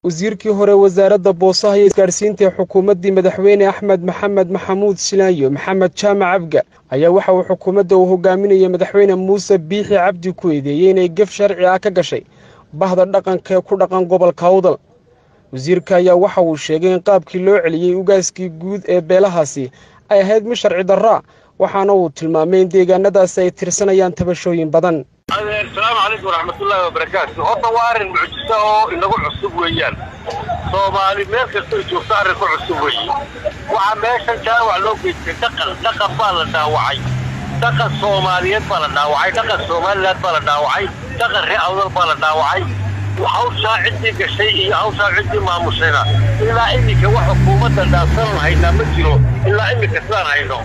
wasiirkii hore wasaaradda boosaha iyo isgaadhsiinta ee xukuumaddii madaxweyne axmed maxamed maxamuud silaayo maxamed jaamac abga ayaa waxa uu xukuumadda uu hogaaminaya madaxweyne muuse biixi cabdi ku eedeeyey inay gef sharci ah ka gashay bahda dhaqanka ee ku dhaqan gobolka awdal wasiirka ayaa waxa uu sheegay in qaabkii loo celiyey ugaaskii guud ee beelahaasi ay ahayd mid sharci darraa waxaana uu tilmaamay in deegaanadaasi ay tirsanayaan tabashooyin badan asalaamu calaykum waraxmatullaahi wabarakaatu horta waa arrin mucjiso oo inagu cusub weeyaan soomaali meel kastoo joogto arrin ku cusub weeye waxaa meeshan jaawac loo geystay dhaqan dhaqan baa la dhaawacay dhaqan soomaaliyeed baa la dhaawacay dhaqan somaliland baa la dhaawacay dhaqan ree awdal baa la dhaawacay hawshaa ciddii gashay iyo hawshaa ciddii maamushayna ilaa iminka wax xukuumadda dhaafsanan haynaa ma jiro ilaa iminka sidaan hayno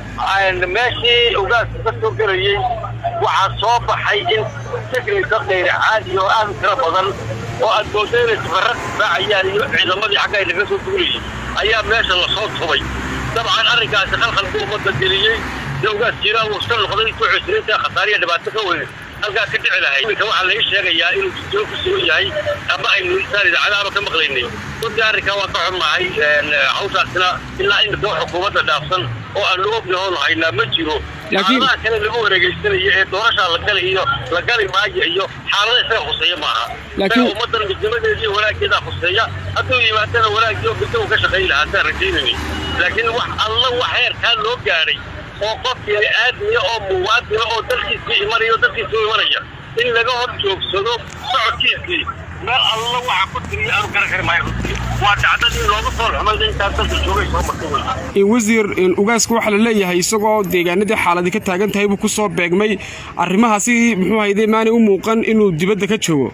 meeshii ugaaska ka soo gelayey waxaa soo baxay in signaysa kayr caadi oo aad u tiro badan oo aad moodo inay safarra difaacayaan iyo ciidamadii xagga ay naga soo duulayay ayaa meesha lasoo tubay dabcan arrinkaasi khalkhal buu ummadda geliyey de ugaas jiiraan uu iska noqday intuu cusriinta khasaariya dhibaato ka weyn halkaa ka dhici lahay iminka waxaa laga sheegayaa inuu jidoo ku sugan yahay ama aynu insaan idaacadaaba ka maqlaynay runtii arrinkaa waa ka xunnahay hawshaasina ilaa iminka wax xukuumadda dhaafsan oo aan loo ognahoon haynaa ma jiro xaaladaha kale lagu wareegaysanayo ee doorashaa la gali iyo la gali maayo iyo xaalada isaga khuseeya maaha isaga ummaddan midnimadeeda iyo wanaaggeedaa khuseeya hadduu yimaadana wanaagii oo midda uu ka shaqayn lahaa saan rajaynayni laakiin wax alla wax heerkaa loo gaadhay oo qof bini aadmiya oo muwaadina oo dalkiisii imanaya oo dalkiisii u imanaya in laga hor joogsado socodkiisii meel alla waxa ku tiriya aanu garan kari maayo waa dhacdadii looga soo xumayda intaa dalka joogay soo martay wey wasiir ugaaska waxaa la leeyahay isagoo deegaanadii xaaladii ka taagan tahay buu ku soo beegmay arrimahaasi muxuu hayday maanay u muuqan inuu dibadda ka joogo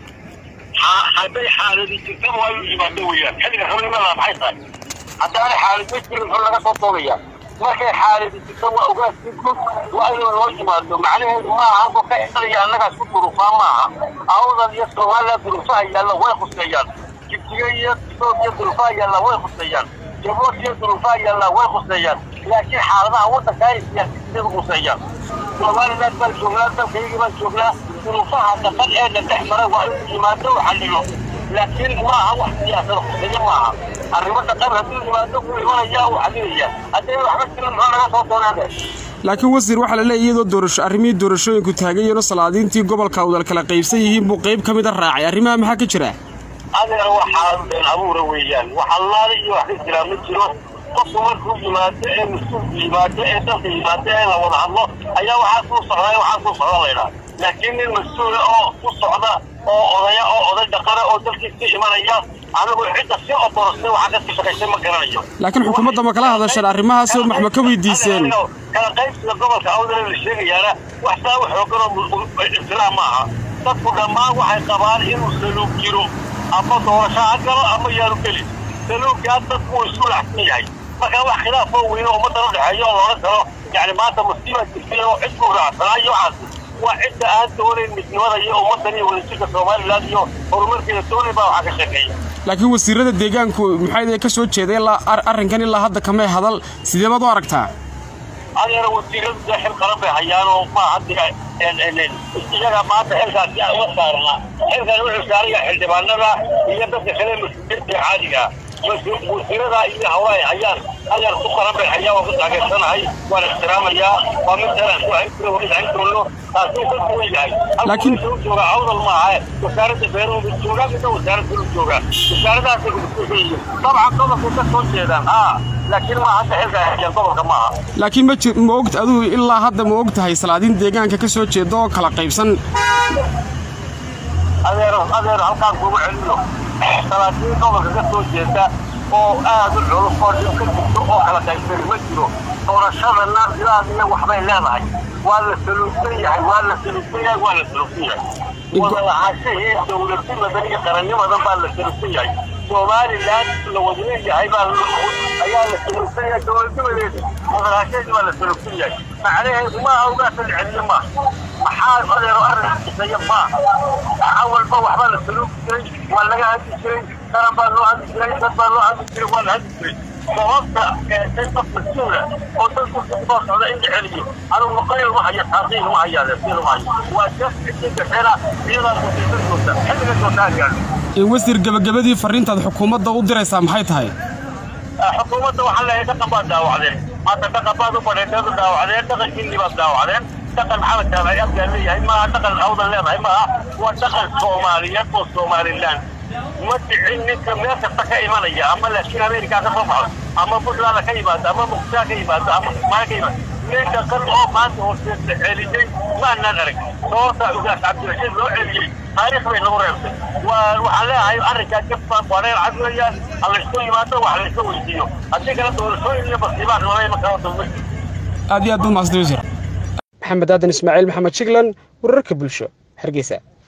hadday xaaladii jirtaba waa inuu yimaado weeyaan xilliga xubnimada maxay tahay haddaanay xaalad ma jirin muxuu laga soo doonayaa markay xaaladi jirto waa ogaaskii guud waa inuu loo yimaado macnaheedu maaha halkuu ka isanaya annagaas ku durufaa maaha awdal iyo somaliland durufaha yaalla way khuseeyaan jibtiga iyo etoobiya durufaha yaalla way khuseeyaan jabuuti iyo durufaha yaalla way khuseeyaan laakiin xaaladaha waddanka ay siyaasiyiinadu khuseeyaan somaliland baan joognaa dalkaygii baan joognaa durufaha dhaqan ee la dhex mara waa inuu yimaado u xallilo laakiin maaha wax siyaasada khuseeya maaha arrimo dhaqan hadduu yimaado wuu imanaya uu xalinaya haddii waxba jirin muxuu naga soo doonaade laakiin wasiir waxaa la leeyahy iyadoo doorasho arrimihii doorashooyinku taagayeenoo salaadiintii gobolka awdal kala qaybsan yihiin buu qayb ka mid a raacay arrimaha maxaa ka jira adeer waxaa been abuura weeyaan wax allaale iyo wax ka jiraa ma jiro qofku markuu yimaado ee mas-uulku yimaado ee dalka yimaado ee la wada hadlo ayaa waxaa kuu socdaa waxaa kuu socda laydhaa laakiin nin mas-uula oo ku socda oo odaya oo oday dhaqana oo dalkiisii imanaya anigu cidda si otorostay waxaa kasii shaqaysay ma garanayo laakiin xukuumadda ma kala hadasheen arrimahaas wax ma ka weydiiseen kala qaybsiga gobolka awdal la sheegayaana wax saa u xooganoo ibtilaa ma aha dadku dhammaan waxay qabaan inuu saluug jiro ama doorasho ha galo ama yaanu gelin saluuggaa dadku wuu isu lacsan yahay markaa wax khilaafoo weyne ummaddan u dhexeeyo oo loola galo yacni maanta musiiba jirtay oo cid buu raacsanaa iyo waxaas waa cidda aan doonayn midnimada iyo ummaddan iyo wadajirka somaliland iyo horumarkeeda doonay baa waxaa ka sheekeeya laakiin wasiirada deegaanku maxay ka soo jeeday arrinkan ilaa hadda kamay hadal sidee baad u aragtaa adeera wasiiradu dee xil qaran bay hayaanoo ma hadda iyaga maanta xilkaasi uga saarnaa xilkan wuxuu saaraya xildhibaanada iyo dadka kale mas-uuliyiinta caadiga wasiirada iyo hawla ay hayaan adeer ku qaran bay hayaan waan ku taageersanahay waan ixtiraamayaa waa mid talaan ku hayn karo weliba hayn doono taasuu ka duwan yahay laakiin u jooga awdal maaha wasaaradda beeruhu mid joogaa midna wasaaradda lu joogaa wasaaradahaasay kumaskuulka yihiin dabcan gobolkay ka soo jeedaan haa laakiin ma hadda xilka hayaan gobolka maaha laakiin ma ji ma ogta adigu ilaa hadda ma og tahay salaadiin deegaanka ka soo jeeda oo kala qaybsan adeer adeer halkaan kugu celino salaadiin gobolka ka soo jeeda oo aad u culus oo dhib ka jirto oo kala qaybsan ma jiro doorashadana ilaadiya waxbay leedahay waa la saluugsan yahay waa la saluugsan yahay waa la saluugsan yahay wada lahaashahii dowladnimadan iyo qarannimadan baa la saluugsan yahay somaliland la wada leeyahay baa ayaa la saluugsan yahay dowladnimadeeda wada lahaashaheedi baa la saluugsan yahay macnaheedu maaha ugaasa la celiyo maaha maxaa adeero arrin xiseeya maaha awalba waxbaa la saluugi jiray waa laga hadli jiray qaran baa loo hadli jiray dad baa loo hadli jiray waa la hadli jiray sababta keentay qof mas-uula oo dadku soo socda in la celiyo anugu maqayl ma hayo taasiin ma hayaade siin ma hayo waa jas cidii gashena iyadaa musiiba joogta xilliga joogtaa gaadho wasiir gebagabadii farriintaad xukuumadda u diraysaa maxay tahay xukuumadda waxaan leeyahay dhaqan baad daawacdeen maanta dhaqan baad u badheeteed u daawacdeen dhaqankiinni baad daawacdeen dhaqan maxamed jaamaci abgaan leeyahay maaha dhaqan awdan leedahay maaha waa dhaqan soomaaliyeed oo somalilan ma dhicin ninka meel kasta ka imanaya ama laakiin ameerikaa ka soo baxo ama puntland ka yimaado ama muqdishaa ka yimaado ama kismaayo ka yimaado nin dhaqan oo maanta hoosteesa celiyey maanaan arag sababta ugaas cabdirashiid loo celiyey taariikh bay nagu reebtay waa waxaan leeyahay arrinkaa jabba wareer cad weeyaan ha laysku yimaado wax layska weydiiyo haddii kale doorashooyin iyo basiibaan lama iman karo dowladda aad iyo aad buu mahadsan wasiir maxamed aadan ismaaciil maxamed shiglan wararka bulsho hargeysa